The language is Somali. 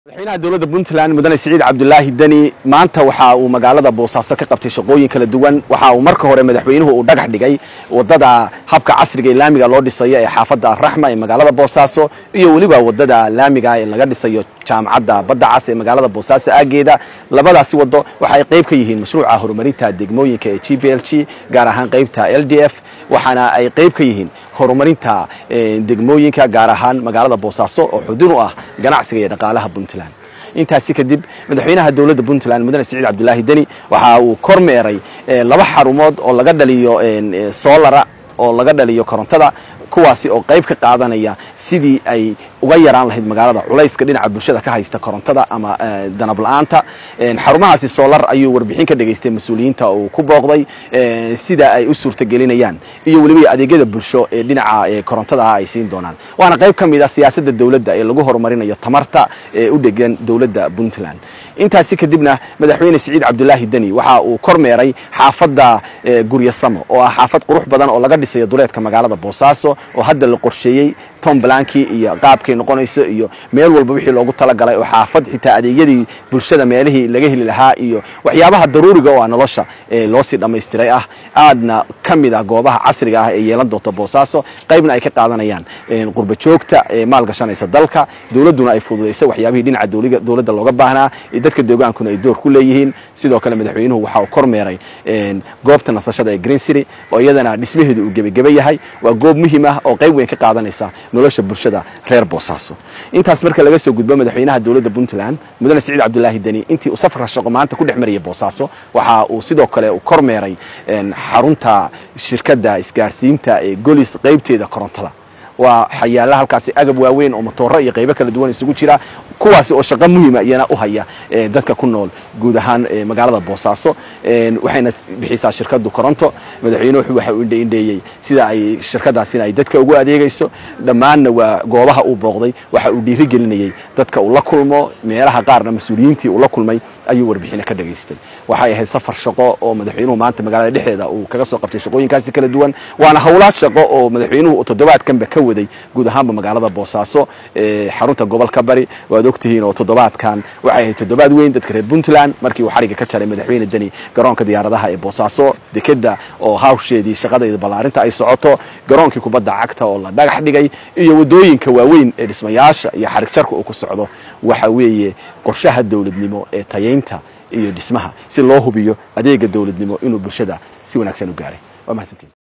madaxweynaha dowladda puntland mudane siciid cabdulaahi deni maanta waxa uu magaalada boosaaso ka qabtay shaqooyin kala duwan waxa uu marka hore madaxweynuhu uu dhagax dhigay wadada habka casriga ee laamiga loo dhisayo ee xaafadda raxma ee magaalada boosaaso iyo weliba wadada laamiga ee laga dhisayo jaamacadda badda cas ee magaalada boosaaso aageeda labadaasi wado waxa ay qayb ka yihiin mashruuca horumarinta degmooyinka ee g b l g gaar ahaan qaybta l d f waxaana ay qayb ka yihiin horumarinta degmooyinka gaar ahaan magaalada boosaaso oo xudun u ah ganacsiga iyo dhaqaalaha puntland intaasi kadib madaxweynaha dowladda puntland mudane siciid cabdulaahi deni waxa uu kormeeray laba xarumood oo laga dhaliyo soolara oo laga dhaliyo korontada kuwaasi oo qayb ka qaadanaya sidii ay uga yaraan lahayd magaalada culayska dhinaca bulshada ka haysta korontada ama danab la-aanta xarumahaasi soolar ayuu warbixin ka dhegaystay mas-uuliyiinta uu ku booqday sida ay u suurtagelinayaan iyo weliba adeegyada bulsho ee dhinaca korontada ay siin doonaan waana qayb ka mid a siyaasadda dowladda ee lagu horumarinayo tamarta ee u dhegan dowladda puntland intaasi kadibna madaxweyne siciid cabdulaahi deni waxa uu kormeeray xaafadda guryasamo oo ah xaafad qurux badan oo laga dhisayo duleedka magaalada boosaaso oo hadda la qorsheeyey tom blanki iyo qaabkay noqonayso iyo meel walba wixii loogu talagalay oo xaafad xitaa adeegyadii bulshada meelihii laga heli lahaa iyo waxyaabaha daruuriga oo ah nolosha loo sii dhammaystiray ah aadna ka mid ah goobaha casriga ah ee yeelan doonta boosaaso qaybna ay ka qaadanayaan qurba joogta ee maalgashanaysa dalka dowladduna ay fududaysay waxyaabihii dhinaca dowladda looga baahnaa dadka deegaankuna ay door ku leeyihiin sidoo kale madaxweynuhu waxa uu kormeeray goobta nasashada ee green city oo iyadana dhismaheedu uu gebageba yahay waa goob muhiim ah oo qayb weyn ka qaadanaysa nolosha bulshada reer boosaaso intaas marka laga soo gudbo madaxweynaha dowladda puntland mudane siciid cabdulaahi deni intii uu safarka shaqo maanta ku dhex marayay boosaaso waxa uu sidoo kale uu kormeeray xarunta shirkadda isgaarsiinta ee golis qaybteeda korontada waa xayaala halkaasi agab waaweyn oo motooro iyo qaybo kala duwan isugu jira kuwaasi oo shaqo muhiima iyana u haya dadka ku nool guud ahaan magaalada boosaaso waxayna bixisaa shirkadu koronto madaxweynuhu waxa uu indheeyey sida ay shirkadaasina ay dadka ugu adeegayso dhammaanna waa goobaha uu booqday waxa uu dhiiri gelinayey dadka uu la kulmo meelaha qaarna mas-uuliyiintii uu la kulmay ayuu warbixino ka dhagaystay waxay ahayd safar shaqo oo madaxweynuhu maanta magaalada dhexdeeda uu kaga soo qabtay shaqooyinkaasi kala duwan waana howlaad shaqo oo madaxweynuhu toddobaadkanba ka waday guud ahaanba magaalada boosaaso xarunta gobolka bari waad ogtihiin oo toddobaadkan waxay ahayd toddobaad weyn dadka reer puntland markii uu xariga ka jaray madaxweyne deni garoonka diyaaradaha ee boosaaso dekeda oo hawsheedii shaqadeeda ballaarinta ay socoto garoonkii kubadda cagta oo la dhagax dhigay iyo waddooyinka waaweyn ee dhismayaasha iyo xarig jarka uu ku socdo waxa weeye qorshaha dowladnimo ee tayaynta iyo dhismaha si loo hubiyo adeega dowladnimo inuu bulshada si wanaagsan u gaaray waa mahadsantiin